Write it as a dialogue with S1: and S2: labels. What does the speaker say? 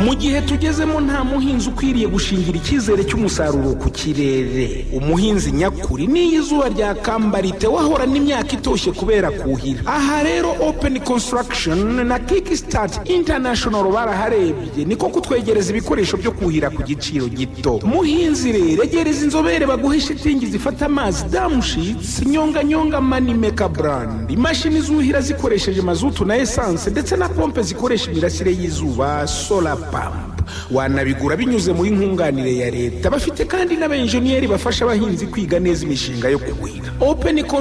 S1: mu gihe tugezemo nta muhinzi ukwiriye gushingira icyizere cy'umusaruro ku kirere umuhinzi nyakuri n'iyo izuba ryakambara wahorana imyaka itoshye kubera kuhira aha rero openi konsitaragishoni na kiki sitati intanashono baraharebye niko kutwegereza ibikoresho byo kuhira ku giciro gito muhinzi rero egereza inzobere baguhe shitingi zifata amazi damushitsi nyonganyonga mani meka burandi imashini zuhira zikoresheje mazutu na esanse ndetse na pompe zikoresha imirasire y'izuba sola pampu wanabigura binyuze muri nkunganire ya leta bafite kandi n'abenjeniyeri bafasha abahinzi kwiga neza imishinga yo kuhira openi konsitaragishoni